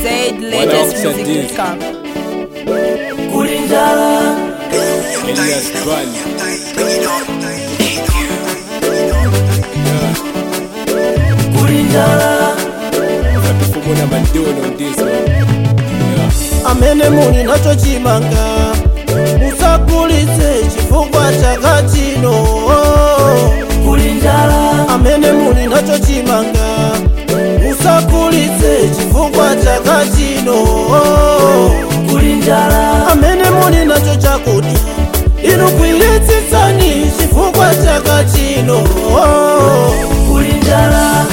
zlatestmusic.com. kulinjala Elias Bani. kulinjala Fumuna Mandono on this one. Yeah. amene muli nacho chimanga musagulitse chifukwa chaka chino kulinjala amene muli nacho chimanga musagulitse chifukwa chaka chino kulinjala amene muli nacho chakudya inu kwiyetsitsani chifukwa chaka chino kulinjala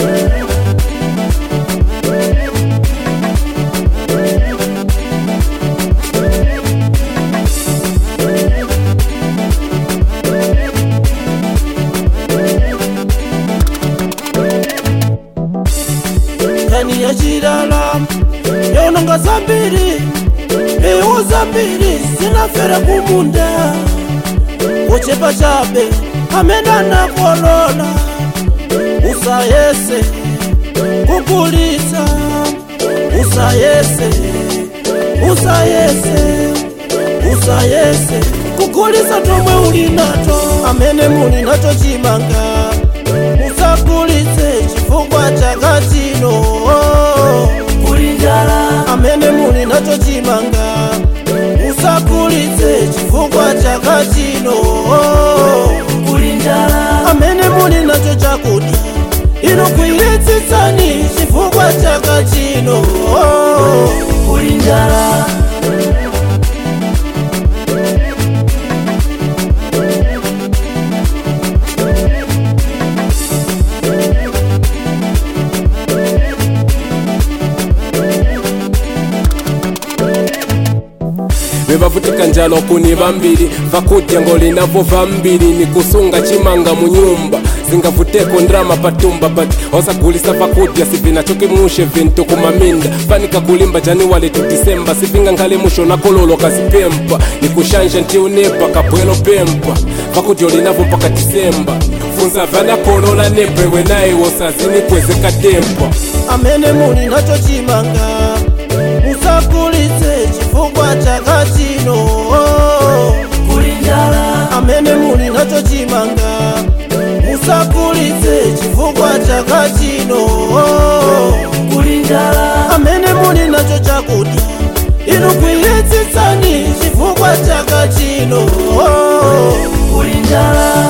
nkani ya chilala yononga zambiri mbewu zambiri zinafera kumunda kuchepa chabe amene anakolola usayese kugulitsa usayese usayese usayese kugulitsa tomwe uli nato amene muli nacho chimanga musagulitse chifukwa chaka chino kulinjala amene muli nacho chimanga musagulitse chifukwa chaka chino kulinjala amene muli nacho chakudya inu kwiyetsitsani chifukwa chaka chino kulinjala bebavutika njalo kuni vambiri vakudya ngolinavo vambiri ni kusunga chimanga munyumba zingavuteko ndrama patumba but osagulisa vakudya sivinachokimushe vintu kumaminda fanika kulimba januwali tu disemba sivinga nkhale musho nakololo kazipempa ni kushanja ntiunepa kapwelo pempa vakudya olinavo mpaka disemba funza vanakolola nepewe naye wosazini kwezekatempa amene muli nacho chimanga musagulitse chifukwa chaka chino kulinjala amene muli nacho chimanga musagulitse chifukwa chaka chino kulinjala amene muli nacho chakudya inu kwiyetsitsani chifukwa chaka chino kulinjala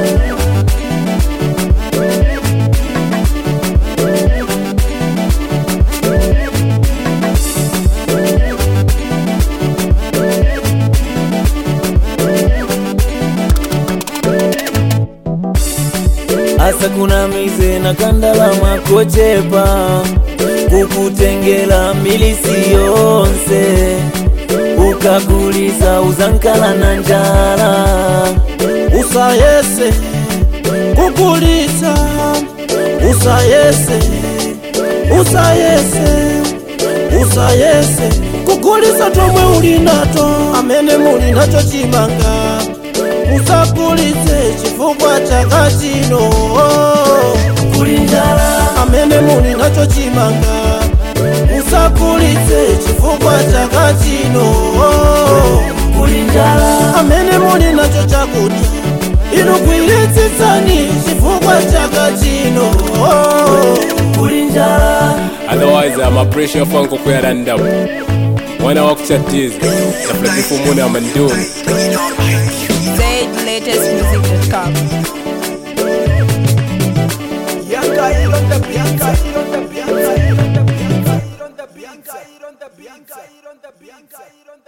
asa kuna mize na kandalama kochepa kukutengela milisi yonse ukagulisa uzankala na njala usayese kugulitsa usayese usayese usayese kugulitsa tomwe uli nato amene muli nacho chimanga musagulitse chifukwa chaka chino kulinjala amene muli nacho chimanga musagulitse chifukwa chaka chino kulinjala amene muli nacho chakudya inu kwiyetsitsani chifukwa chaka chino kulinjala otherwise ama pressure fanko kuyaranda mwana wakuchatiza nafulatifumuna mandoni zlatestmusic.com. Bianca, Ironda, Bianca, Ironda, Bianca, Ironda, Bianca, Ironda, Bianca, Ironda, Bianca, Ironda, Bianca, Ironda.